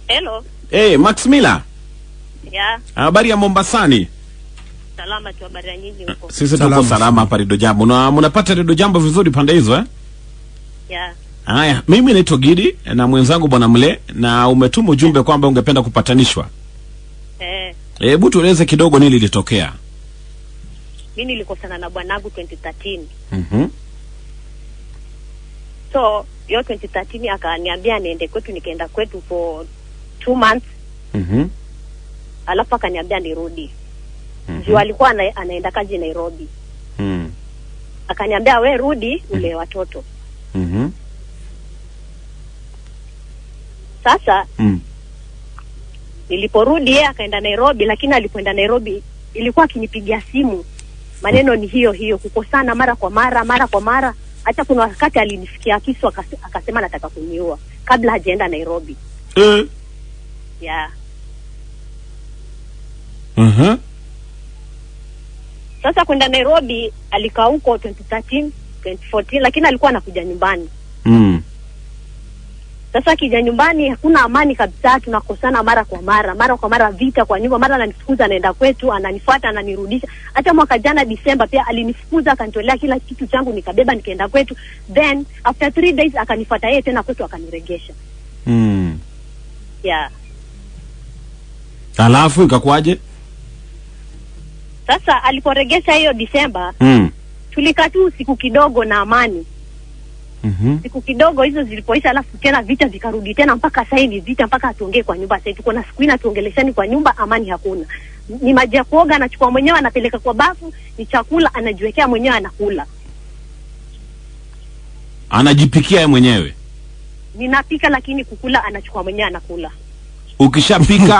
Hello. Hey, Max Miller, Ya, habari ya Mombasani? salama tu habari ya nyinyi huko. Sisi Salama tuko salama hapa Redio Jambo. Na mnapata Redio Jambo vizuri pande hizo eh? Ya. Haya, mimi naitwa Gidi na mwenzangu Bwana Mle, na umetuma ujumbe kwamba ungependa kupatanishwa. Eh, Hebu tueleze kidogo nini lilitokea. mimi nilikosana na bwanangu 2013. Mhm. So, hiyo 2013 akaniambia niende kwetu nikaenda kwetu for two months, Mhm. alafu akaniambia nirudi. Mhm. Juu alikuwa ana, anaenda kazi Nairobi. Mhm. Akaniambia we rudi ule watoto. Mhm. Sasa Mhm. niliporudi yeye akaenda Nairobi, lakini alipoenda Nairobi ilikuwa akinipigia simu, maneno ni hiyo hiyo, kukosana mara kwa mara mara kwa mara. Hata kuna wakati alinifikia kisu akase- akasema nataka kuniua kabla hajaenda Nairobi. Eh. Yeah. Mhm. Sasa kwenda Nairobi alikaa huko 2013 2014, lakini alikuwa anakuja nyumbani. Mhm. Sasa akija nyumbani hakuna amani kabisa, tunakosana mara kwa mara, mara kwa mara, vita kwa nyumba, mara ananifukuza anaenda kwetu, ananifuata, ananirudisha. Hata mwaka jana Disemba pia alinifukuza, akanitolea kila kitu changu, nikabeba nikaenda kwetu, then after three days akanifuata yeye tena kwetu, akaniregesha. Mhm. Yeah. Alafu ikakuwaje? Sasa aliporegesha hiyo Disemba, Mhm. tulikaa tu siku kidogo na amani, Mhm. siku kidogo hizo zilipoisha, alafu tena vita vikarudi tena, mpaka sasa hivi vita, mpaka hatuongee kwa nyumba. Sasa tuko na siku ine hatuongeleshani kwa nyumba, amani hakuna. Ni maji ya kuoga anachukua mwenyewe anapeleka kwa bafu, ni chakula anajiwekea mwenyewe anakula. Anajipikia yeye mwenyewe. Ninapika lakini kukula anachukua mwenyewe anakula. Ukishapika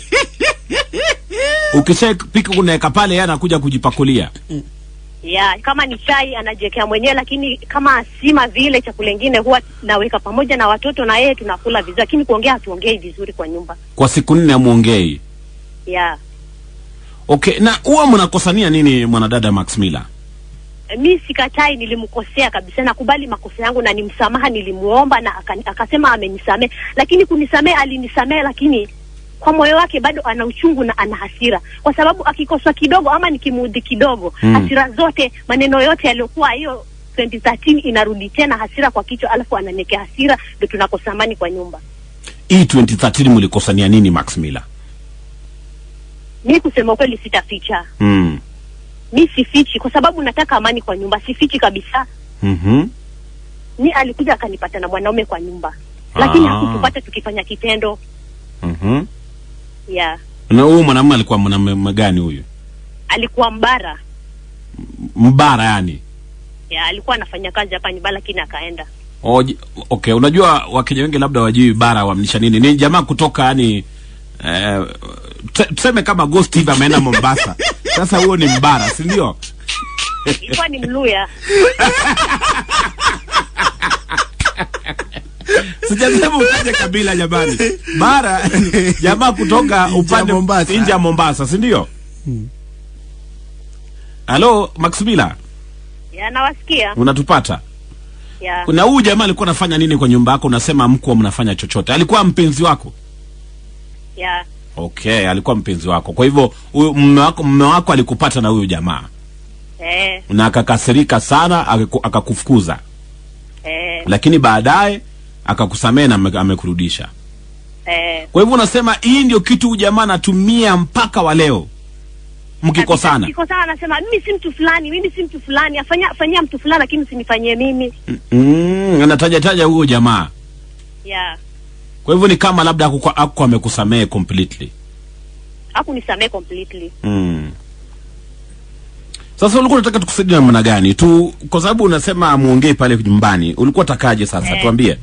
ukishapika unaweka pale, yeye anakuja kujipakulia. Ya, kama ni chai anajiwekea mwenyewe, lakini kama sima vile chakula ingine huwa naweka pamoja na watoto na yeye tunakula vizuri, lakini kuongea hatuongei vizuri kwa nyumba. Kwa siku nne amuongei. Ya. Okay, na huwa mnakosania nini mwanadada Max Miller? mi sikatai, nilimkosea kabisa, nakubali makosa yangu na ni msamaha nilimuomba na aka, akasema amenisamehe, lakini kunisamehe alinisamehe, lakini kwa moyo wake bado ana uchungu na ana hasira, kwa sababu akikoswa kidogo ama nikimuudhi kidogo Mm. hasira zote, maneno yote yaliyokuwa hiyo 2013 inarudi tena hasira kwa kichwa, alafu ananiwekea hasira, ndio tunakosa amani kwa nyumba. Hii 2013 mlikosania nini Max Miller? Mi kusema ukweli sitaficha, Mm. mi sifichi, kwa sababu nataka amani kwa nyumba, sifichi kabisa. Mhm. ni alikuja akanipata na mwanaume kwa nyumba lakini Ah. hakutupata tukifanya kitendo Mhm. ya Na huyu mwanamume alikuwa mwanamume gani huyu? alikuwa mbara Mbara yani. ya alikuwa anafanya kazi hapa nyumba lakini akaenda Oje, okay, unajua Wakenya wengi labda wajui bara wamnisha nini. Ni jamaa kutoka yani eh, tuse- tuseme kama Ghost hivi ameenda Mombasa. Sasa huo ni mbara, si ndio? ilikuwa ni mluya Sijasema utaje kabila jamani. Bara jamaa kutoka upande Mombasa. nje ya Mombasa, si ndio? Halo, Max Miller, ya nawasikia unatupata? ya Na huyu jamaa alikuwa anafanya nini kwa nyumba yako? Unasema mkuwa mnafanya chochote. Alikuwa mpenzi wako? ya Okay, alikuwa mpenzi wako. Kwa hivyo huyu mume wako mume wako alikupata na huyu jamaa eh, na akakasirika sana akaku- akakufukuza, eh, lakini baadaye akakusamehe na ame- amekurudisha. eh. Kwa hivyo unasema hii ndio kitu huyu jamaa anatumia mpaka wa leo mkikosana. Kikosana anasema mimi si mtu fulani, mimi si mtu fulani, afanya fanyia mtu fulani, lakini usinifanyie mimi. Mm, anataja taja huyo jamaa. Ya Kwa hivyo ni kama labda hakukuwa hakukuwa amekusamehe completely. hakunisamehe completely. Mm. Sasa ulikuwa unataka tukusaidia namna gani tu, kwa sababu unasema muongee pale nyumbani, ulikuwa utakaje sasa? Eh. Tuambie.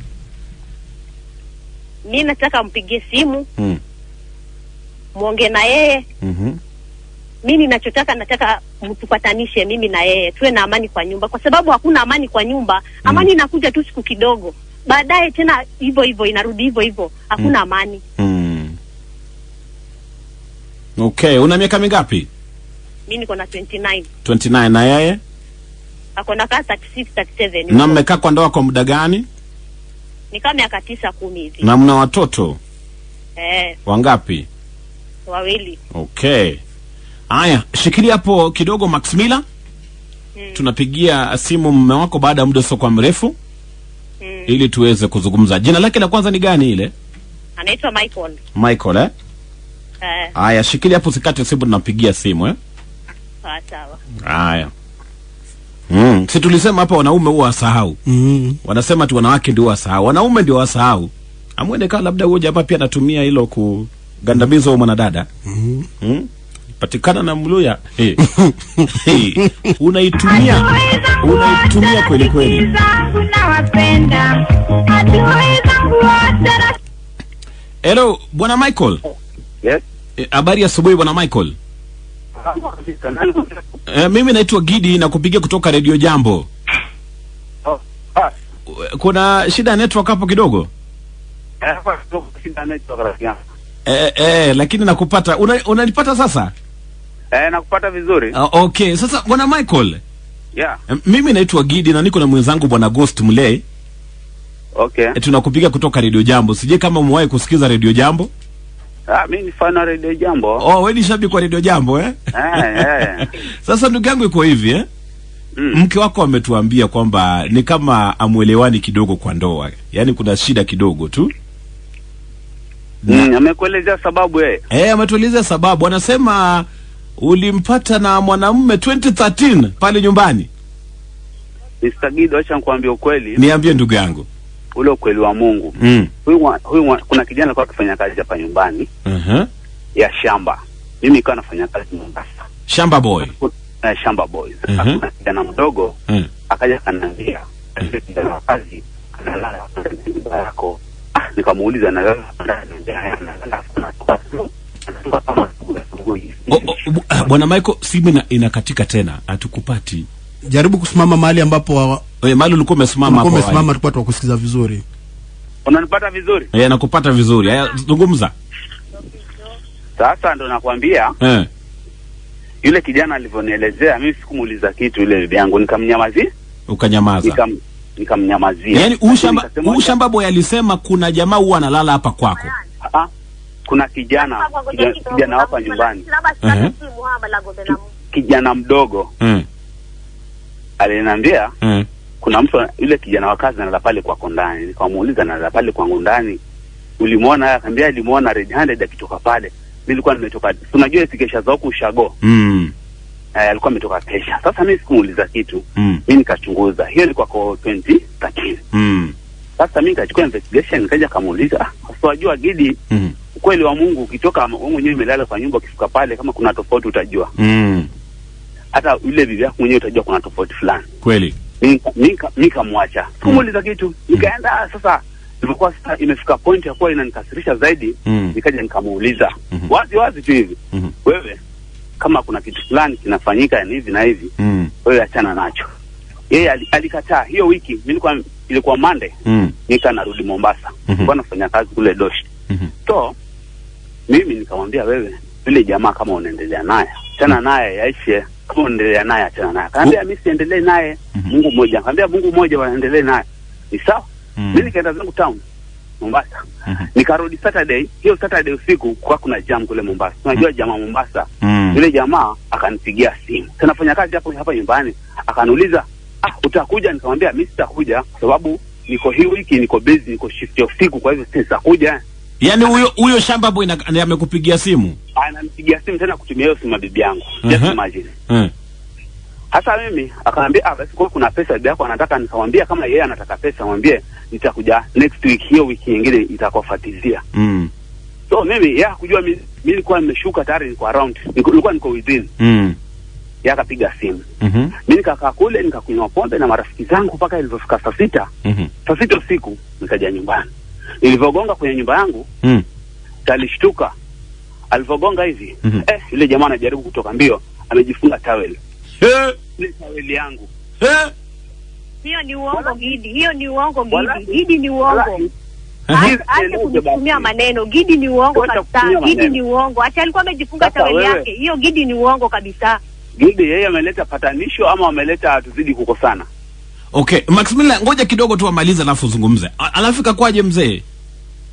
Mi nataka mpigie simu Mm. muongee na yeye. Mhm. Mi ninachotaka nataka mtupatanishe mimi na yeye, tuwe na amani kwa nyumba, kwa sababu hakuna amani kwa nyumba. Amani inakuja tu siku kidogo, baadaye tena hivyo hivyo inarudi hivyo hivyo, hakuna amani. Mm. Okay, una miaka mingapi? Mi niko na 29 29 na yeye? ako na kaa 36 37 Na mmekaa kwa ndoa kwa muda gani? ni kama miaka tisa kumi hivi Na mna watoto? eh, Wangapi? wawili. Okay. Haya, shikilia hapo kidogo Maximila. Tunapigia simu mume wako baada ya muda usiokuwa mrefu Mm. ili tuweze kuzungumza. Jina lake la kwanza ni gani ile? Anaitwa Michael. Michael eh? Eh, Haya, shikilia hapo usikate simu tunapigia simu eh? sawa sawa. Haya. Mm, si tulisema hapa wanaume huwa wasahau. Mm. Wanasema tu wanawake ndio wasahau. Wanaume ndio wasahau. Amwende kama labda huyo jamaa pia anatumia hilo kugandamiza huyo mwanadada. Mm. Hmm? Patikana na Mluya. Hey. hey. Unaitumia unaitumia kweli kweli. Nawapenda adui zangu wote Hello, bwana Michael. Yes. Eh, Habari ya asubuhi bwana Michael. E, mimi naitwa Gidi na kupigia kutoka Radio Jambo. Oh, ah, Kuna shida ya network hapo kidogo? eh, hapa kidogo shida network rafiki yangu. Eh, eh, lakini nakupata. Una- Unanipata sasa? Eh, nakupata vizuri. Uh, okay. Sasa bwana Michael, Yeah. eh, mimi naitwa Gidi na niko na mwenzangu bwana Ghost Mlay. Okay. E, tunakupiga kutoka Radio Jambo. Sije kama umewahi kusikiza Radio Jambo. Ah, mimi ni fan wa Radio Jambo. Oh, wewe ni shabiki wa Radio Jambo eh? Eh, eh. Sasa ndugu yangu iko hivi eh? Mm. Mke wako ametuambia kwamba ni kama amwelewani kidogo kwa ndoa, yaani kuna shida kidogo tu. Mm, amekuelezea sababu yeye. Eh, ametuelezea sababu. Anasema ulimpata na mwanamume 2013 pale nyumbani. Mr. Gido, acha nikwambie ukweli, Niambie ndugu yangu. ule ukweli wa Mungu. Mm. Huyu mwa- huyu mwa- kuna kijana alikuwa akifanya kazi hapa nyumbani Uh-huh. ya shamba. Mimi nikawa nafanya kazi Mombasa. Shamba boy. Eh, shamba boys. Mhm. Kuna kijana mdogo Mm. akaja kananiambia, "Yule kijana wa kazi analala ndani ya nyumba yako." Ah, nikamuuliza analala ndani ya nyumba yako, analala anatoka tu, anatoka kama asubuhi asubuhi. O, o, bu- ah, Bwana Michael, simu ina, inakatika tena, hatukupati. Jaribu kusimama mahali ambapo wa- Eh, mahali ulikuwa umesimama hapo. ulikuwa umesimama awali. tulikuwa tukusikiza vizuri. Unanipata vizuri? Eh, nakupata vizuri. Haya, zungumza. Sasa ndo nakwambia Eh. yule kijana alivyonielezea, mimi sikumuuliza kitu yule bibi yangu, nikamnyamazia Ukanyamaza. nikam nikamnyamazia. Yaani huu shamba Nikasema, huu shamba boy alisema kuna jamaa huwa analala hapa kwako. "Ah, kuna kijana kijana, kijana hapa nyumbani, Mhm. kijana mdogo Eh. aliniambia Eh. kuna mtu yule kijana wa kazi analala pale kwako ndani. Nikamuuliza analala pale kwangu ndani, ulimwona? Akaambia alimuona red handed akitoka pale. Mimi nilikuwa nimetoka, tunajua sikesha za huku ushago Mm. eh, alikuwa ametoka kesha. Sasa mimi sikumuuliza kitu, Mm. mimi nikachunguza, hiyo ilikuwa kwa 2013 Mm. Sasa mimi nikachukua investigation, nikaja kamuuliza, ah, sasa wajua Gidi, Mm. ukweli wa Mungu, ukitoka wewe mwenyewe umelala kwa nyumba, ukifika pale kama kuna tofauti utajua, Mm. hata yule bibi yako mwenyewe utajua kuna tofauti fulani. Kweli. Mimi mimi mimi kamwacha, sikumuuliza kitu, nikaenda sasa. Ilikuwa sasa imefika point ya kuwa inanikasirisha zaidi, Mm. nikaja nikamuuliza Mhm. wazi wazi tu hivi, Mhm. wewe kama kuna kitu fulani kinafanyika ni hivi na hivi, Mm. wewe achana nacho. Yeye ali- alikataa. Hiyo wiki mimi nilikuwa ilikuwa Monday, Mm. nika narudi Mombasa, Mhm. nilikuwa nafanya kazi kule Doshi. Mhm. So mimi nikamwambia wewe, yule jamaa kama unaendelea naye achana naye, yaishe. Kama unaendelea naye achana naye. Akaambia mimi siendelee naye, Mhm. Mungu mmoja. Akaambia Mungu mmoja, waendelee naye. Ni sawa. Mm. Mimi nikaenda zangu town Mombasa, Mhm. nikarudi Saturday. Hiyo Saturday usiku kwa kuna jam kule Mombasa, unajua jamaa Mombasa. Mm. Yule jamaa akanipigia simu, tunafanya kazi hapo hapa nyumbani, akaniuliza ah, utakuja? Nikamwambia mimi sitakuja kwa sababu niko hii wiki niko busy, niko shift ya usiku, kwa hivyo sitakuja. Yaani huyo huyo shamba boy na- ndiye amekupigia simu. Ananipigia simu tena kutumia hiyo simu ya bibi yangu, just Mhm. imagine. Eh. Hasa mimi akaniambia ah, basi kwa kuna pesa bibi yako anataka, nikamwambia kama yeye anataka pesa, mwambie nitakuja next week, hiyo wiki nyingine itakofuatizia. Mm. So mimi yeye hakujua mimi mimi nilikuwa nimeshuka tayari, niko around, niko- nilikuwa niko within. Mm. Yeye akapiga simu, Mhm. mimi nikakaa kule nikakunywa pombe na marafiki zangu mpaka ilivyofika saa sita Mhm. saa sita usiku nikaja nyumbani. Nilivyogonga kwenye nyumba yangu Mm. alishtuka, alivyogonga hivi Mhm. eh, yule jamaa anajaribu kutoka mbio, amejifunga tawel, Eh. ile taweli yangu Eh. Hiyo ni uongo Gidi, hiyo ni uongo Wala- Gidi. Gidi ni uongo. Wallahi, Aha. Hizi Acha eleze kunitumia basi. maneno. Gidi ni uongo Wacha kabisa. kutumia Gidi maneno. ni uongo. Acha alikuwa amejifunga Sasa taweli wewe- yake. Hiyo Gidi ni uongo kabisa. Gidi yeye ameleta patanisho ama ameleta tuzidi kukosana? Okay, Maximilian ngoja kidogo tu amalize alafu zungumze. A- Alafu ikakwaje mzee?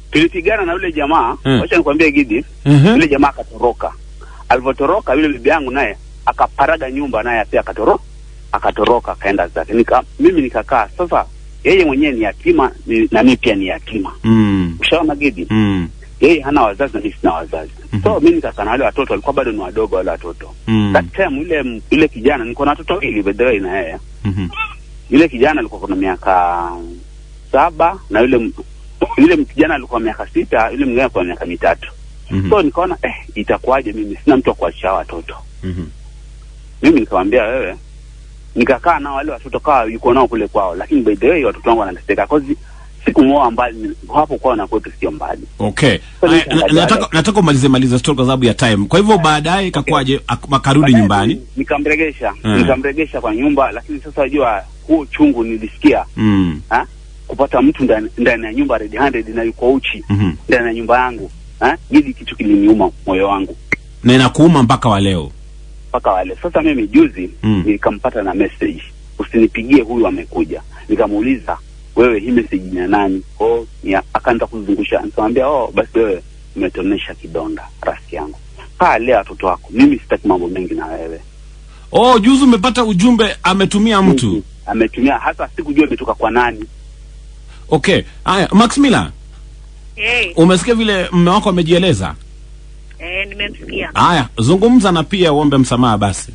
tulipigana na yule jamaa Mm. wacha nikwambie Gidi Mhm. yule jamaa akatoroka alivyotoroka yule bibi yangu naye akaparaga nyumba naye pia akatoro akatoroka akaenda zake nika mimi nikakaa sasa yeye mwenyewe ni yatima ni, na mimi pia ni yatima Mm. ushaona Gidi Mm. yeye hana wazazi na mimi sina wazazi Mhm. so mimi nikakaa na wale watoto walikuwa bado ni wadogo wale watoto Mm. that time yule yule kijana niko na watoto wawili by the way na yeye Mhm. yule kijana alikuwa kuna miaka saba na yule m- yule kijana alikuwa miaka sita yule mwingine alikuwa miaka mitatu Mhm. so nikaona eh itakuwaje mimi sina mtu wa kuachia watoto Mhm. mimi nikamwambia wewe nikakaa nao wale watoto kawa yuko nao kule kwao lakini by the way watoto wangu wanateseka cause sikumwoa mbali hapo kwao na kwetu sio mbali Okay. So, Aya, nikaangalia na- nataka wale. nataka umalize malize story kwa sababu ya time. Kwa hivyo baadaye ikakuwaje ak- akarudi Baadaye nyumbani? nikamregesha Mm. nikamregesha kwa nyumba lakini sasa wajua huo chungu nilisikia Mm. ha? kupata mtu ndani ndani ya nyumba red handed na yuko uchi Mhm. ndani ya nyumba yangu ha? hili kitu kiliniuma moyo wangu Na inakuuma mpaka wa leo. mpaka wale sasa mimi juzi Mm. nikampata na message usinipigie huyu amekuja nikamuuliza wewe hii message ni ya nani oh ni ya- akaanza kuzungusha nikamwambia oh basi wewe umetonesha kidonda rafiki yangu kaa lea watoto wako mimi sitaki mambo mengi na wewe Oh, juzi umepata ujumbe ametumia mtu. ametumia hasa sikujua imetoka kwa nani Okay. Haya, Max Miller, hey, umesikia vile mme wako amejieleza? eh, nimemsikia Haya, zungumza na pia uombe msamaha basi.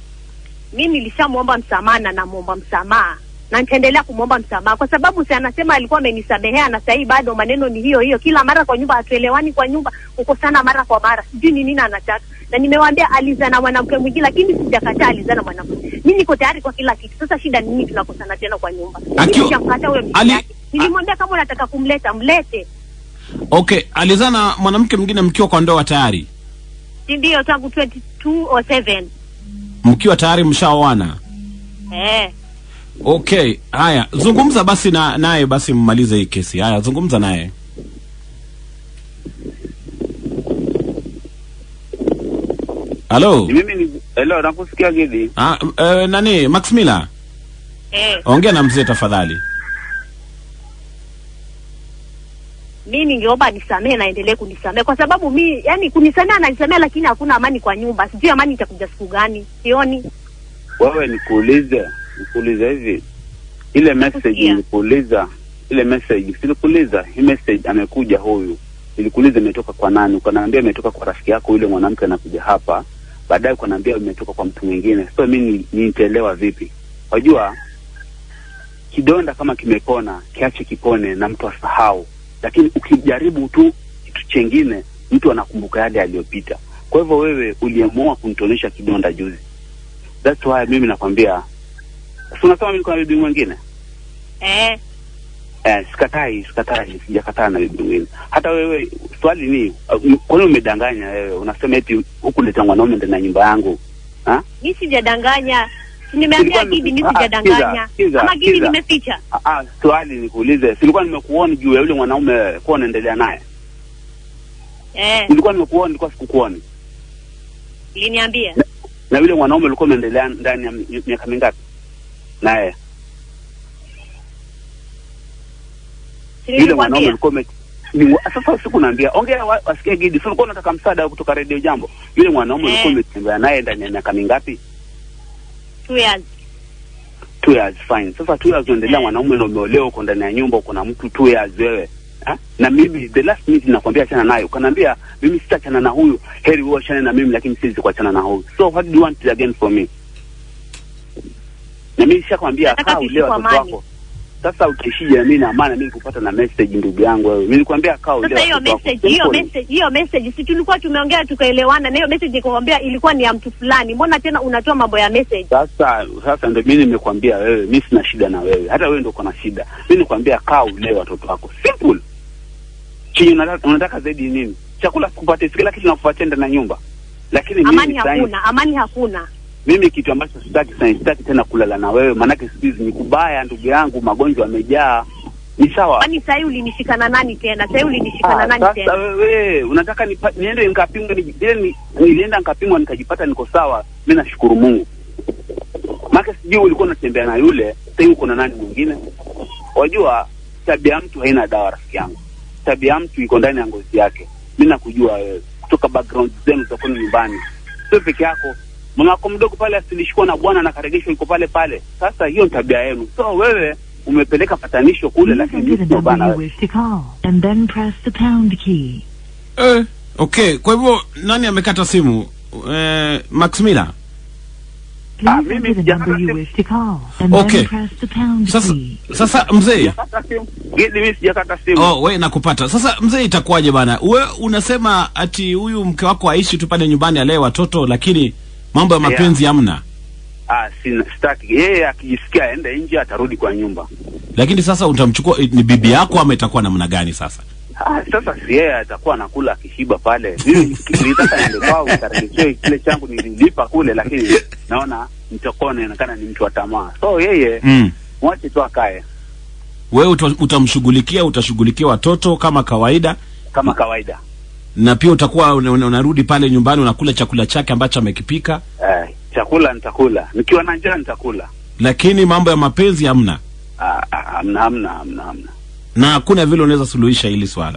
mi nilishamwomba msamaha na namwomba msamaha na nitaendelea kumwomba msamaha kwa sababu si anasema alikuwa amenisamehea na sahii bado maneno ni hiyo hiyo kila mara kwa nyumba hatuelewani kwa nyumba kukosana mara kwa mara sijui ni nini anataka na nimewaambia alizaa na mwanamke mwingine lakini sijakataa alizaa na mwanamke mi niko tayari kwa kila kitu sasa shida ni nini tunakosana tena kwa nyumba Akiwa- mi sijamkataa huyo mke Ali- yake nilimwambia kama unataka kumleta mlete Okay, alizana mwanamke mwingine mkiwa kwa ndoa tayari. si ndio tangu 22 or 7 Mkiwa tayari mshaoana. eh Okay, haya, zungumza basi na naye basi mmalize hii kesi. Haya, zungumza naye. Halo. Ni mimi ni hello nakusikia Gidi Ah, eh, nani Max Miller? eh Ongea na mzee tafadhali. mi ningeomba nisamee naendelee kunisamee kwa sababu mi yani kunisamea ananisamea lakini hakuna amani kwa nyumba sijui amani itakuja siku gani sioni wewe nikuulize nikuulize hivi ile message Nakusikia. nilikuuliza ile message silikuuliza hii message amekuja huyu nilikuuliza imetoka kwa nani ukaniambia imetoka kwa rafiki yako yule mwanamke anakuja hapa baadaye ukaniambia imetoka kwa mtu mwingine so mi ni- nitaelewa vipi wajua kidonda kama kimepona kiache kipone na mtu asahau lakini ukijaribu tu kitu chengine mtu anakumbuka yale aliyopita kwa hivyo wewe uliamua kunitonesha kidonda juzi that's why mimi nakwambia si unasema mimi niko na bibi mwingine eh eh, sikatai sikatai sijakataa na bibi mwingine hata wewe swali ni uh, kwani umedanganya wewe unasema eti huku leta mwanaume ndani ya nyumba yangu ha? mi sijadanganya Si nimeambia Silikuwa gidi mi nime- ah, sijadanganya sikiza, sikiza, ama gidi sikiza. nimeficha Ah, ah, swali nikuulize silikuwa nimekuoni juu ya yule mwanaume kuwa unaendelea naye eh nilikuwa nimekuoni nilikuwa sikukuoni liniambia na yule mwanaume ulikuwa umeendelea ndani ya mi- miaka mingapi naye Si yule mwanaume nilikwambia ulikuwa ume ni- sasa siku naambia ongea wa- wasikie gidi si ulikuwa unataka msaada kutoka redio jambo yule mwanaume Eh. ulikuwa umetembea naye ndani ya miaka mingapi two years two years fine sasa two years unaendelea Eh. mwanaume na umeolewa uko ndani ya nyumba uko na mtu two years wewe ha? na mimi the last minute nakwambia achana naye ukaniambia mimi sitachana na huyu heri wewe achane na mimi lakini siwezi kuachana na huyu so what do you want again for me na mimi nishakwambia Nataka kaa tuishi ulewa kwa watoto amani. wako sasa utaishije na mimi na maana mimi kupata na message ndugu yangu wewe mimi nilikwambia kaa ulewa sasa hiyo watoto wako. message hiyo Simple. message hiyo message si tulikuwa tumeongea tukaelewana na hiyo message nikamwambia ilikuwa ni ya mtu fulani mbona tena unatoa mambo ya message sasa sasa ndio mimi nimekwambia wewe mimi sina shida na wewe hata wewe ndio uko na shida mimi nikwambia kaa ulee watoto wako simple chenye unataka, unataka zaidi ni nini chakula sikupatie si kila kitu nakupatia ndani ya nyumba lakini amani mimi sasa- hakuna amani hakuna mimi kitu ambacho sitaki sana sitaki tena kulala na wewe maanake siku hizi ni kubaya ndugu yangu magonjwa yamejaa ni sawa kwani sahii ulinishikana nani tena sahii ulinishikana Ah, nani sasa tena wewe unataka nipa, niende nikapimwe ni, ile ni, nilienda nikapimwa nikajipata niko sawa mi nashukuru mungu maake sijui ulikuwa unatembea na yule sahii uko na nani mwingine wajua tabia ya mtu haina dawa rafiki yangu tabia ya mtu iko ndani ya ngozi yake. Mi nakujua wewe kutoka background zenu za kwenu nyumbani, sio peke yako. Mama wako mdogo pale asilishikwa na bwana na karegeshwa iko pale pale. Sasa hiyo ni tabia yenu. So wewe umepeleka patanisho kule, Please lakini enter the mimi sio number bana. you wish to call and then press the pound key. eh, okay kwa hivyo nani amekata simu eh, max miller Ah, Please mimi enter the sijakata number you simu. wish to call and Okay. then press the pound sasa key. sasa mzee Sijakata simu. Gidi, mimi sijakata simu. Oh, we nakupata. Sasa mzee, itakuwaje bana? We unasema ati huyu mke wako aishi tu pale nyumbani alee watoto, lakini mambo ya Yeah. mapenzi hamna. Ah, sina sitaki. Yeye akijisikia aende nje atarudi kwa nyumba. Lakini sasa utamchukua ni bibi yako ama itakuwa namna gani sasa? Ah, sasa si yeye atakuwa anakula akishiba pale. Mimi nilitaka niende kwao nikarejeshe kile changu nililipa kule, lakini naona nitakuwa naonekana ni mtu wa tamaa. So yeye Mm. mwache tu akae Wewe uta- utamshughulikia, utashughulikia watoto kama kawaida, kama kawaida. na pia utakuwa una- una- unarudi pale nyumbani unakula chakula chake ambacho amekipika, Eh, chakula nitakula, nikiwa na njaa nitakula. lakini mambo ya mapenzi hamna, Ah, ah, Hamna, hamna, hamna, hamna. na hakuna vile unaweza suluhisha hili swala.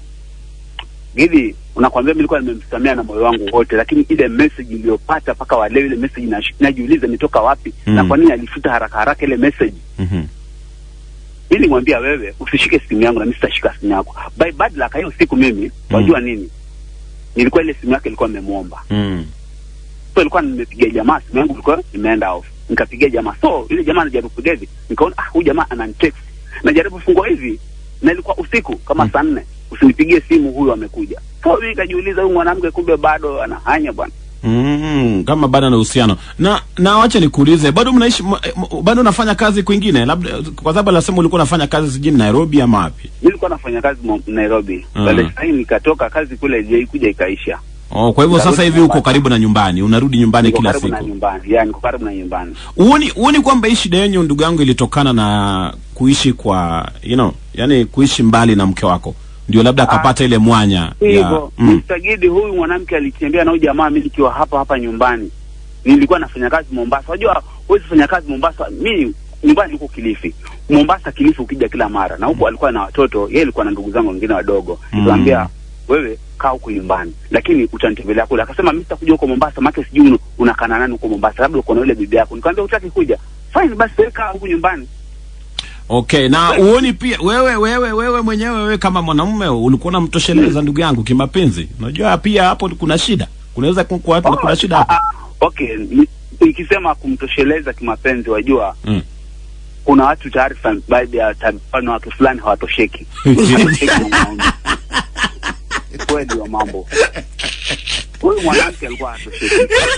Gidi, unakwambia mimi nilikuwa nimemsamea na moyo wangu wote, lakini ile message iliyopata mpaka wa leo, ile message nash- najiuliza imetoka wapi Mm. na kwa nini alifuta haraka haraka ile message. Mhm. Mimi nimwambia wewe usishike simu yangu na mimi sitashika simu yako. By bad luck hiyo siku mimi wajua nini? Nilikuwa ile simu yake ilikuwa imemwomba. Mm. So ilikuwa nimepigia jamaa simu yangu ilikuwa imeenda off. Nikapigia jamaa. So ile jamaa anajaribu kupiga hivi. Nikaona ah huyu jamaa ananitext. Najaribu kufungua hivi na ilikuwa usiku kama Mm. saa nne. Usinipigie simu huyu amekuja. So mimi nikajiuliza huyu mwanamke kumbe bado anahanya bwana. Mm, kama bado na uhusiano na na wacha nikuulize, bado mnaishi m- m- bado unafanya kazi kwingine, labda kwa sababu anasema ulikuwa unafanya kazi sijini Nairobi ama wapi? Mimi nilikuwa nafanya kazi Mo- Nairobi. Mm. Baada ya nikatoka kazi kule ilikuja ikaisha. Oh, kwa hivyo Narudi sasa hivi uko nyumbani. karibu na nyumbani, unarudi nyumbani Niko kila karibu na siku. nyumbani. Yaani niko karibu na nyumbani. Uoni uoni kwamba hii shida yenyu ndugu yangu ilitokana na kuishi kwa you know, yani kuishi mbali na mke wako, ndio labda akapata ile mwanya ya hivyo mm. Mr. Gidi huyu mwanamke alitembea na huyu jamaa mimi nikiwa hapa hapa nyumbani nilikuwa nafanya kazi Mombasa unajua huwezi fanya kazi Mombasa mimi nyumbani niko Kilifi Mombasa Kilifi ukija kila mara na huko alikuwa na watoto yeye alikuwa na ndugu zangu wengine wadogo Mm. nikamwambia wewe kaa huko nyumbani lakini utanitembelea kule akasema mimi sitakuja huko Mombasa maana sijui una- unakana nani huko Mombasa labda uko na yule bibi yako nikamwambia hutaki kuja fine basi wewe kaa huko nyumbani Okay, na uoni pia wewe wewe wewe mwenyewe wewe kama mwanamume ulikuwa unamtosheleza ndugu yangu kimapenzi. Unajua pia hapo kuna shida, kunaweza ku- kuwa Oh, kuna shida ah, hapo. ah, okay ni- ikisema kumtosheleza kimapenzi wajua Mm. kuna watu tayari fan- baadhi ya tab- na watu fulani hawatosheki Hawatosheki na mwanaume. Ni kweli wa mambo huyu mwanamke alikuwa hatosheki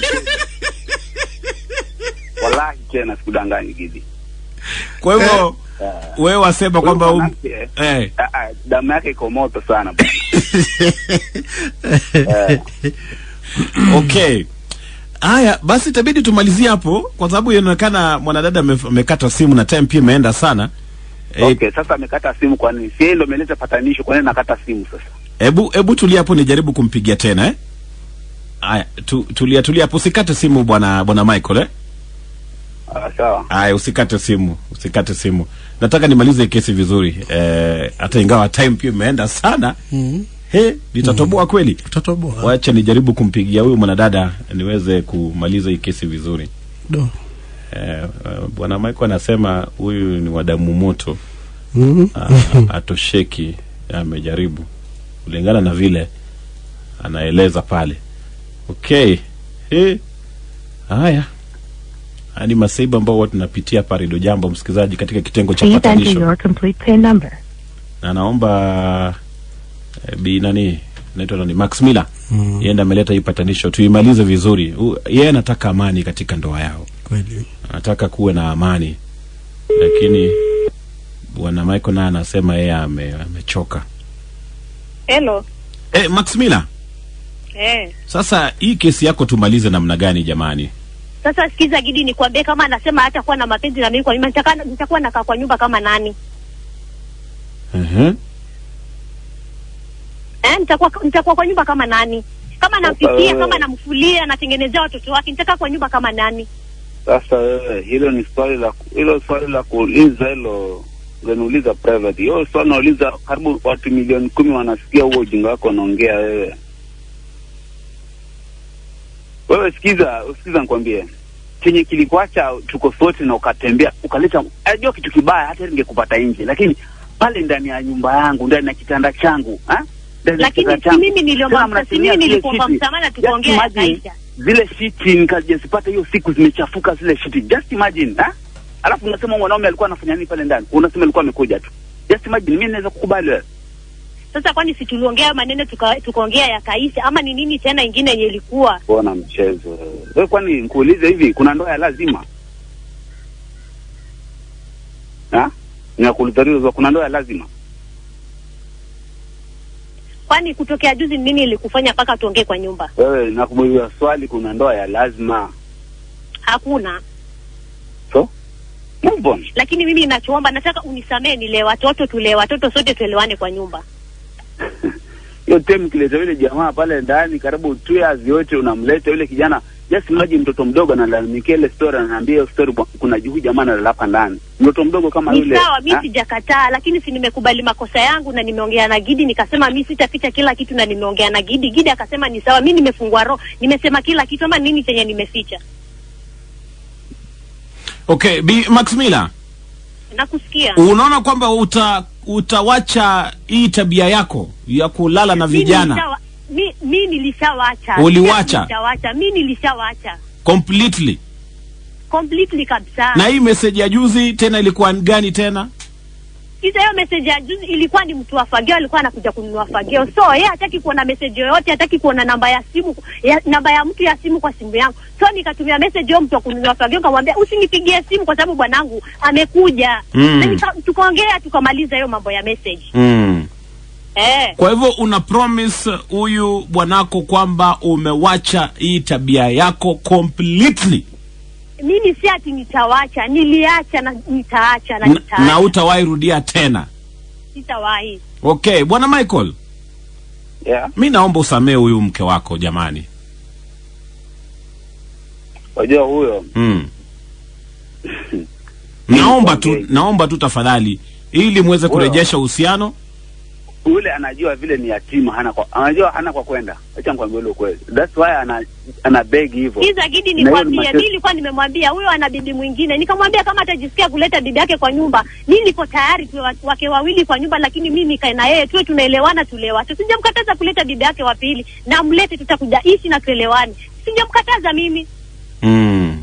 wallahi tena sikudanganyi gidi Kwa hivyo wewe wasema kwamba Huyu um, mwanamke, eh, ah, ah, damu yake iko moto sana bwana Eh, okay. Haya, basi itabidi tumalizie hapo kwa sababu inaonekana mwanadada ame- amekata simu na time pia imeenda sana. Eh, okay sasa amekata simu kwa nini si yeye ndo ameleta patanisho kwa nini nakata simu sasa Hebu hebu tulia hapo nijaribu kumpigia tena eh. Haya, tu, tulia tulia hapo usikate simu bwana bwana Michael eh. Ah, sawa Haya, usikate simu, usikate simu. Nataka nimalize hii kesi vizuri. Eh, hata ingawa time pia imeenda sana. Mhm. He, litatoboa kweli. Utatoboa. Wacha nijaribu kumpigia huyu mwanadada niweze kumaliza hii kesi vizuri. Do. Eh, eh, bwana Michael anasema huyu ni wadamu moto. Mhm. Ah, atosheki amejaribu kulingana na vile anaeleza pale okay Eh, haya haya ni masaibu ambao huwa tunapitia hapa redio jambo msikilizaji katika kitengo cha Please enter patanisho your complete PIN number. na naomba eh, bi nani naitwa nani max miller Mm. yeye ndiye ameleta hii patanisho tuimalize vizuri U- yeye anataka amani katika ndoa yao Kweli. anataka kuwe na amani lakini bwana michael naye anasema yeye ame, amechoka Hello. Eh, Max Miller, Eh. sasa hii kesi yako tumalize namna gani jamani? Sasa sikiza Gidi, nikwambie kama anasema hata kuwa na mapenzi na mimi kwa nyumba, nitakaa nitakuwa nakaa kwa nyumba kama nani? Uh-huh. Eh, nitakuwa nitakuwa kwa nyumba kama nani? Kama nampikia, wewe- kama namfulia, natengenezea watoto wake, nitakaa kwa nyumba kama nani? Sasa wewe, hilo ni swali la hilo swali la kuuliza hilo ungeniuliza private. Hiyo swali nauliza, karibu watu milioni kumi wanasikia huo ujinga wako unaongea wewe. Wewe sikiza, sikiza nikwambie chenye kilikuacha tuko sote na ukatembea ukaleta, ajua kitu kibaya, hata ningekupata nje, lakini pale ndani ya nyumba yangu, ndani ya kitanda changu ha? Ndani ya Lakini kitanda si changu. mimi niliomba Tena msamaha, si mnatumia mimi zile nilikuomba shiti. msamaha na Just tukaongea imagine, yakaisha. zile shiti nikajazipata hiyo siku zimechafuka zile shiti, just imagine ha? Alafu unasema mwanaume alikuwa anafanya nini pale ndani? Unasema alikuwa amekuja tu, just imagine. Mimi naweza kukubali wewe Sasa kwani si tuliongea hayo maneno tuka- tukaongea yakaisha, ama ni nini tena ingine yenye ilikuwa? kuona mchezo wewe. Kwani nikuulize hivi, kuna ndoa ya lazima ha? Nakuuliza hilo, kuna ndoa ya lazima? Kwani kutokea juzi ni nini ilikufanya mpaka tuongee kwa nyumba? Wewe nakuuliza swali, kuna ndoa ya lazima? Hakuna. So move on. Lakini mimi ninachoomba, nataka unisamee, nilee watoto, tulee watoto, sote tuelewane kwa nyumba. hiyo tem kileta yule jamaa pale ndani karibu two years yote unamleta yule kijana just imagine mtoto mdogo analalamikia ile story ananiambia hiyo story bwa- kuna huyu jamaa analala hapa ndani mtoto mdogo kama Ni yule sawa, mi ha? sijakataa, lakini si nimekubali makosa yangu na nimeongea na Gidi, nikasema mi sitaficha kila kitu na nimeongea na Gidi. Gidi akasema ni sawa, mi nimefungua roho, nimesema kila kitu, ama nini chenye nimeficha? Okay, Bi Maximila, Nakusikia. unaona kwamba uta utawacha hii tabia yako ya kulala na Mi vijana nilishawa- mi, mi nilishawacha. Uliwacha? Nilishawacha. Mi nilishawacha completely? completely kabisa. Na hii message ya juzi tena ilikuwa gani tena? Kisa hiyo message ya juzi ilikuwa ni mtu wa fagio alikuwa anakuja kununua fagio, so yeye hataki kuona message yoyote, hataki kuona namba ya simu ya, namba ya mtu ya simu kwa simu yangu. So nikatumia message hiyo mtu wa kununua fagio, nikamwambia usinipigie simu kwa sababu bwanangu amekuja. Mm. Na nika, tukaongea tukamaliza hiyo mambo ya message Mm. eh. Kwa hivyo una promise huyu bwanako kwamba umewacha hii tabia yako completely Mimi si ati nitawacha, niliacha na nitaacha na na, nitaacha, na utawahi rudia tena. sitawahi. Okay, bwana Michael, yeah. mi naomba usamee huyu mke wako jamani. Wajua huyo Mm. naomba tu, Nikwambie. naomba tu tafadhali, ili muweze kurejesha uhusiano. yule anajua vile ni yatima, hana kwa anajua hana kwa kwenda. Acha nikwambie ule ukweli, that's why ana ana beg hivyo. Kiza Gidi, Na hiyo ni nikwambie, mateso. mi nilikuwa nimemwambia huyo ana bibi mwingine, nikamwambia kama atajisikia kuleta bibi yake kwa nyumba, mi niko tayari tuwe wa- wake wawili kwa nyumba, lakini mi nikae na yeye tuwe tunaelewana, tulewache. Sijamkataza kuleta bibi yake wa pili, na mlete, tutakuja ishi na tuelewane. Sijamkataza mimi. Mm.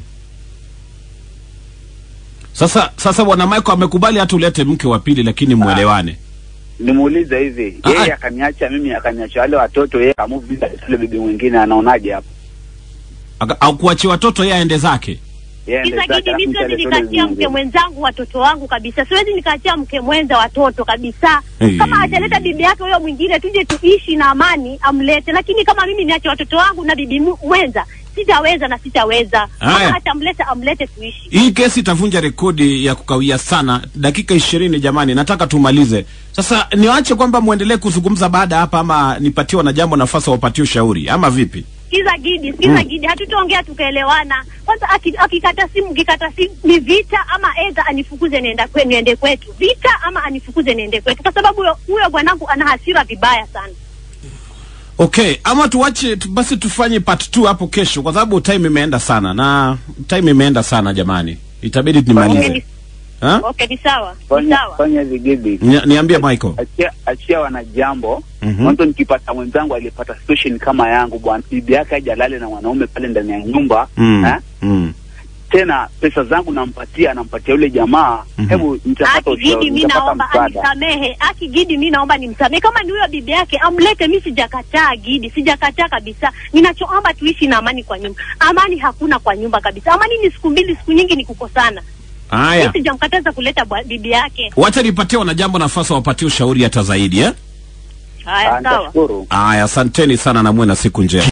Sasa sasa bwana Michael amekubali hata ulete mke wa pili, lakini mwelewane. Nimuulize hivi, Ah, yeye ah. akaniacha mimi, akaniacha wale watoto, yeye akamove bila yule bibi mwingine, anaonaje hapo? Aka- Au kuachia watoto yeye aende zake. Yeye ende Kiza zake, Gidi, alafu mi siwezi mtu alete yule nikaachia mke mwingine. mwenzangu watoto wangu kabisa, siwezi nikaachia mke mwenza watoto kabisa. Hey. Kama ataleta bibi yake huyo mwingine, tuje tuishi na amani, amlete. Lakini kama mimi niache watoto wangu na bibi mu- mwenza, sitaweza na sitaweza. Haya. Kama atamleta, amlete tuishi. Hii kesi itavunja rekodi ya kukawia sana, dakika ishirini jamani, nataka tumalize sasa. Niwache kwamba muendelee kuzungumza baada ya hapa, ama nipatiwa na jambo nafasi wapatie ushauri ama vipi? Sikiza Gidi, sikiza Mm. Gidi, hatutaongea tukaelewana. Kwanza aki- akikata simu, kikata simu ni vita, ama edha anifukuze nienda kwe, niende kwetu, vita ama anifukuze niende kwetu, kwa sababu huyo- huyo bwanangu ana hasira vibaya sana. Okay, ama tuwache tu, basi tufanye part 2 hapo kesho, kwa sababu time imeenda sana na time imeenda sana jamani, itabidi Okay, nimalize. ni, Ha? okay, ni sawa, ni Fanya sawa. fanya hivi Gidi, Ni- Niambie Michael. achia achia wana jambo Mhm. mwanzo. Nikipata mwenzangu aliyepata situation kama yangu, bwana bibi yake aje alale na mwanaume pale ndani ya nyumba Mm. eh? Mm. tena pesa zangu nampatia, nampatia yule jamaa Mhm. hebu nitapata Aki Gidi, ushauri, mi nitapata naomba msaada. anisamehe. Aki Gidi, mi naomba nimsamehe. Kama ni huyo bibi yake amlete, mi sijakataa Gidi, sijakataa kabisa. Ninachoomba tuishi na amani kwa nyumba. Amani hakuna kwa nyumba kabisa. Amani ni siku mbili, siku nyingi ni kukosana. Mi Haya, sijamkataza kuleta bwa- bibi yake. wacha nipatie wanajambo nafasi wapatie ushauri hata zaidi eh? Ah, Haya, sawa. nitashukuru. Haya, asanteni sana na muwe na siku njema.